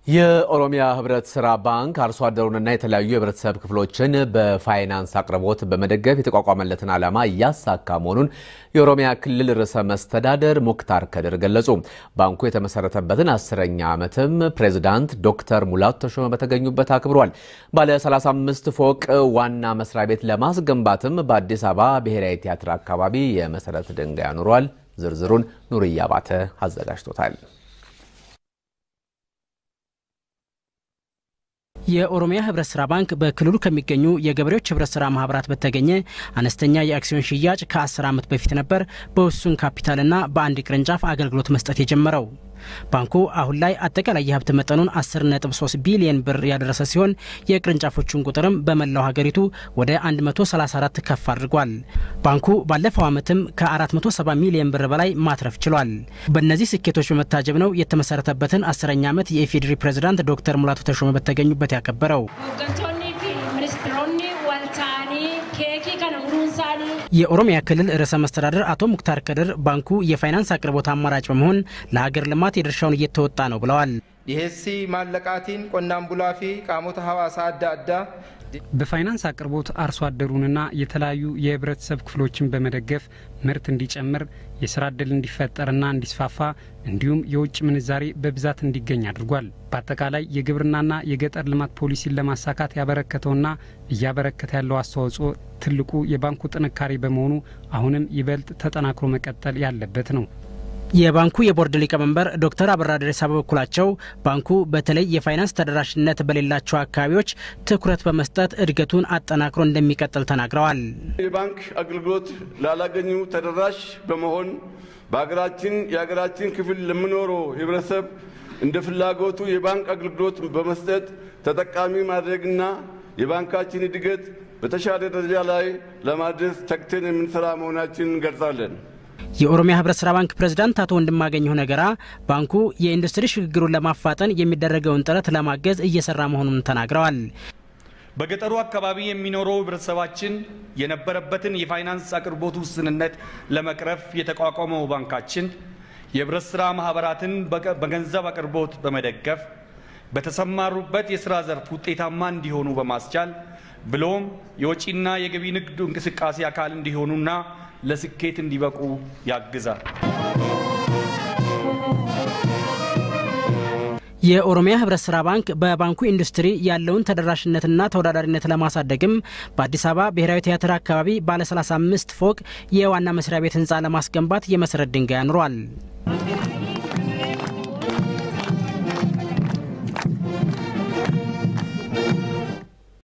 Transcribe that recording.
የኦሮሚያ ህብረት ስራ ባንክ አርሶ አደሩንና የተለያዩ የህብረተሰብ ክፍሎችን በፋይናንስ አቅርቦት በመደገፍ የተቋቋመለትን ዓላማ እያሳካ መሆኑን የኦሮሚያ ክልል ርዕሰ መስተዳደር ሙክታር ከድር ገለጹ። ባንኩ የተመሰረተበትን አስረኛ ዓመትም ፕሬዚዳንት ዶክተር ሙላቱ ተሾመ በተገኙበት አክብሯል። ባለ 35 ፎቅ ዋና መስሪያ ቤት ለማስገንባትም በአዲስ አበባ ብሔራዊ ቲያትር አካባቢ የመሰረት ድንጋይ አኑሯል። ዝርዝሩን ኑርያ ባተ አዘጋጅቶታል። የኦሮሚያ ህብረት ስራ ባንክ በክልሉ ከሚገኙ የገበሬዎች ህብረት ስራ ማህበራት በተገኘ አነስተኛ የአክሲዮን ሽያጭ ከ10 ዓመት በፊት ነበር በውሱን ካፒታልና በአንድ ቅርንጫፍ አገልግሎት መስጠት የጀመረው። ባንኩ አሁን ላይ አጠቃላይ የሀብት መጠኑን 10.3 ቢሊዮን ብር ያደረሰ ሲሆን የቅርንጫፎቹን ቁጥርም በመላው ሀገሪቱ ወደ 134 ከፍ አድርጓል። ባንኩ ባለፈው ዓመትም ከ470 ሚሊዮን ብር በላይ ማትረፍ ችሏል። በእነዚህ ስኬቶች በመታጀብ ነው የተመሰረተበትን አስረኛ ዓመት የኢፌዴሪ ፕሬዝዳንት ዶክተር ሙላቱ ተሾመ በተገኙበት ያከበረው። የኦሮሚያ ክልል ርዕሰ መስተዳደር አቶ ሙክታር ከድር ባንኩ የፋይናንስ አቅርቦት አማራጭ በመሆን ለሀገር ልማት የድርሻውን እየተወጣ ነው ብለዋል። ዲሄሲ ማለቃቲን ቆናን ቡላፊ ቃሞተ ሀዋሳ አዳ አዳ በፋይናንስ አቅርቦት አርሶ አደሩንና የተለያዩ የህብረተሰብ ክፍሎችን በመደገፍ ምርት እንዲጨምር የስራ ዕድል እንዲፈጠርና እንዲስፋፋ እንዲሁም የውጭ ምንዛሬ በብዛት እንዲገኝ አድርጓል። በአጠቃላይ የግብርናና የገጠር ልማት ፖሊሲን ለማሳካት ያበረከተውና እያበረከተ ያለው አስተዋጽኦ ትልቁ የባንኩ ጥንካሬ በመሆኑ አሁንም ይበልጥ ተጠናክሮ መቀጠል ያለበት ነው። የባንኩ የቦርድ ሊቀመንበር ዶክተር አበራ ደሬሳ በበኩላቸው ባንኩ በተለይ የፋይናንስ ተደራሽነት በሌላቸው አካባቢዎች ትኩረት በመስጠት እድገቱን አጠናክሮ እንደሚቀጥል ተናግረዋል። የባንክ አገልግሎት ላላገኙ ተደራሽ በመሆን በሀገራችን የሀገራችን ክፍል ለሚኖረው ህብረተሰብ እንደ ፍላጎቱ የባንክ አገልግሎት በመስጠት ተጠቃሚ ማድረግና የባንካችን እድገት በተሻለ ደረጃ ላይ ለማድረስ ተግተን የምንሰራ መሆናችንን እንገልጻለን። የኦሮሚያ ህብረት ስራ ባንክ ፕሬዝዳንት አቶ ወንድማገኘሁ ነገራ ባንኩ የኢንዱስትሪ ሽግግሩን ለማፋጠን የሚደረገውን ጥረት ለማገዝ እየሰራ መሆኑን ተናግረዋል። በገጠሩ አካባቢ የሚኖረው ህብረተሰባችን የነበረበትን የፋይናንስ አቅርቦት ውስንነት ለመቅረፍ የተቋቋመው ባንካችን የህብረት ስራ ማህበራትን በገንዘብ አቅርቦት በመደገፍ በተሰማሩበት የስራ ዘርፍ ውጤታማ እንዲሆኑ በማስቻል ብሎም የወጪና የገቢ ንግዱ እንቅስቃሴ አካል እንዲሆኑና ለስኬት እንዲበቁ ያግዛል። የኦሮሚያ ህብረት ስራ ባንክ በባንኩ ኢንዱስትሪ ያለውን ተደራሽነትና ተወዳዳሪነት ለማሳደግም በአዲስ አበባ ብሔራዊ ቲያትር አካባቢ ባለ 35 ፎቅ የዋና መስሪያ ቤት ህንፃ ለማስገንባት የመሰረት ድንጋይ አኑሯል።